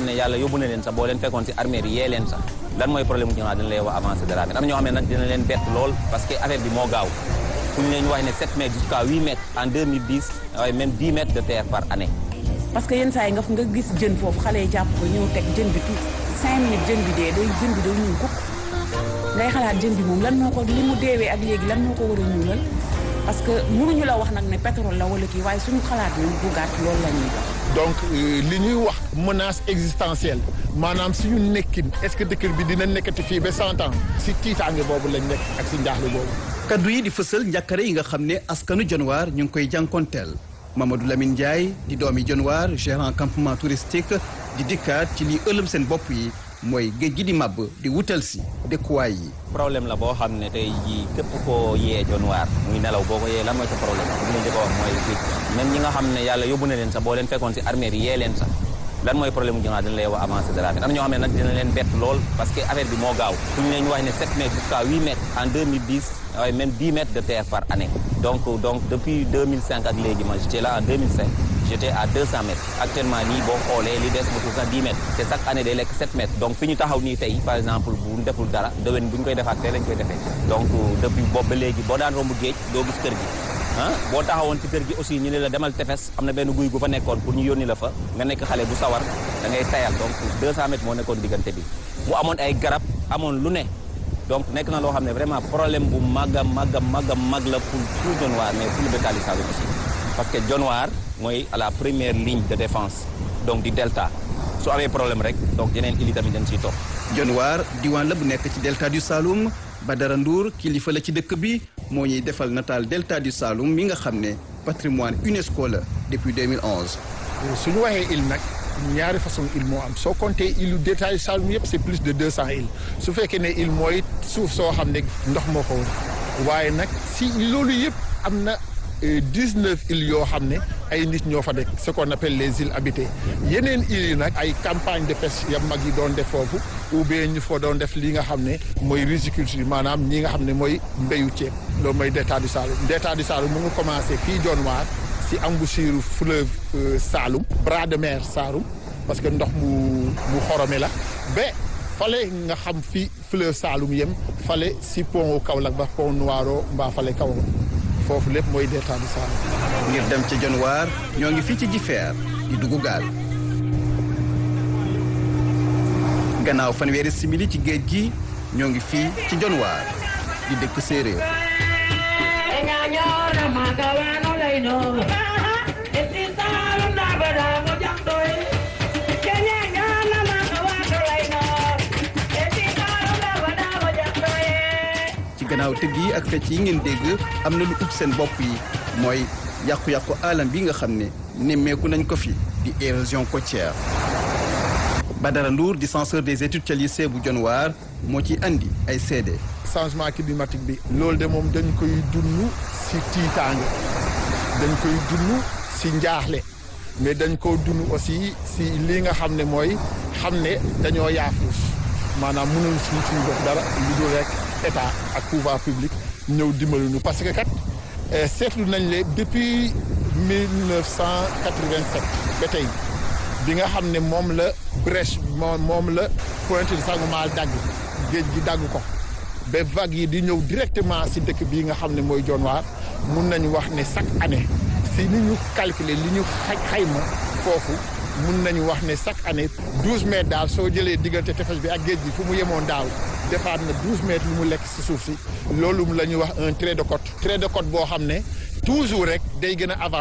ne yàlla yóbbu na leen sax boo leen fekkoon si armée bi yee leen sax lan mooy problème mu Dionewar dañ lay wax avancé de la mer am na ñoo xam ne nag dina leen bett lool parce que affaire bi moo gaaw fu ñu leen wax ne 7 mètres jusqu'à 8 mètres en 2010 waaye même 10 mètres de terre par année parce que yenn saa yi nga nga gis jën foofu xale yi jàpp ko ñëw teg jën bi tout cinq minutes jën bi dee day jën bi day ñuul kukk ngay xalaat jën bi moom lan moo ko li mu deewee ak léegi lan moo ko war a ñuulal parce que mënuñu la wax nag ne pétrole la wala kii waaye suñu xalaat ñun bu gàtt loolu la ñuy wax donc li ñuy wax menace existentielle maanaam suñu nekkin est-ce que dëkk bi dina nekkati fii ba cent ans si tiitaange boobu lañ nekk ak si njaaxle boobu kaddu yi di fësal njàkkare yi nga xam ne askanu Dionewar ñu ngi koy jànkonteel Mamadou Lamine Ndiaye di doomi Dionewar gérant campement touristique di dikkaat ci li ëlëm seen bopp yi mooy géej gi di màbb di wutal si dëkkuwaay yi problème la boo xam ne tey jii képp koo yee Dionewar muy nelaw boo ko yee lan mooy sa problème bu ñu njëkk a wax mooy géej même ñi nga xam ne yàlla yóbbu na leen sax boo leen fekkoon si armée bi yee leen sax lan mooy problème mu Dionewar dañ lay wax avancé de la mer am na ñoo xam ne nag dina leen bett lool parce que affaire bi moo gaaw fu ñu leen wax ne 7 mètres jusqu'à 8 mètres en 2010 waaye même 10 mètres de terre par année donc donc depuis 2005 ak léegi man j'étais là en 2005 j'étais à 200 mètres actuellement nii boo xoolee li des motul sax 10 mètres te chaque année day lekk 7 mètres donc fi ñu taxaw nii tey par exemple bu ñu deful dara déwén bu ñu koy defaat tey lañ koy defee donc depuis boobu ba léegi boo daan romb géej doo gis kër gi ah boo taxawoon ci kër gi aussi ñu ne la demal tefes am na benn guy gu fa nekkoon pour ñu yónni la fa nga nekk xale bu sawar da ngay tayal donc 200 mètres moo nekkoon diggante bi mu amoon ay garab amoon lu ne donc nekk na loo xam ne vraiment problème bu mag a mag a mag a mag la pour tout Dionewar mais pour le Détali Saloum aussi parce que Dionewar mooy à la première ligne de défense donc di delta su amee problème rek donc yeneen îles yi tamit dañ ciy topp Dionewar diwaan la bu nekk ci delta du Saloum Badara Ndour kilifa la ci dëkk bi moo ñuy defal nataal delta du Saloum mi nga xam ne patrimoine UNESCO la depuis 2011. suñu waxee île nag ñaari façon île moo am soo compté île delta du Saloum yëpp c'est plus de 200 îles su fekkee ne île mooy suuf soo xam ne ndox moo ko wër waaye nag si loolu yëpp am na 19 îles yoo xam ne ay nit ñoo fa nekk ce qu'on appelle les îles habitées yeneen îles yi nag ay campagne de pêche ya mag yi doon def foofu ou bien ñu fa doon def li nga xam ne mooy riziculture maanaam ñi nga xam ne mooy mbéyu ceeb loolu mooy delta du Saloum delta du Saloum mu ngi commencé fii Dionewar si embouchure fleuve Saloum bras de mer Saloum parce que ndox mu mu xorome la ba fale nga xam fi fleuve Saloum yem fale si pont Kaolack ba pont Noiro mbaa fale kaw foofu lépp mooy delta du Saloum ngir dem ca Dionewar ñoo ngi fii ci Jifeer di dugg gaal gannaaw fanweeri simili ci géej gi ñoo ngi fii ci Dionewar di dëkk séeréer ci gannaaw tëgg yi ak fecc yi ngeen dégg am na lu ub seen bopp yi mooy yàqu-yàqu alam bi nga xam ne nemmeeku nañ ko fi di érosion côtière Badara Ndour di censeur des études ca lycée bu Dionewar moo ci andi ay seede changement climatique bi loolu de moom dañ koy dund si tiitaange dañ koy dund si njaaxle mais dañ ko dund aussi si li nga xam ne mooy xam ne dañoo yaafuus maanaam mënul suñ suñu def dara lu dul rek état ak pouvoir public ñëw dimbali ñu parce que kat seetlu nañ le depuis 1987 ba tey bi nga xam ne moom la brèche moom moom la Pointe de Sangomar dagg géej gi dagg ko ba vagues yi di ñëw directement si dëkk bii nga xam ne mooy Dionewar mun nañu wax ne chaque année si ni ñu calculer li ñu xaj xayma foofu mun nañu wax ne chaque année douze mètres daal soo jëlee diggante tefes bi ak géej gi fu mu yemoon daaw defaat na douze mètres yu mu lekk si suuf si loolu la ñuy wax un trait de côte trait de côte boo xam ne toujours rek day gën a avancer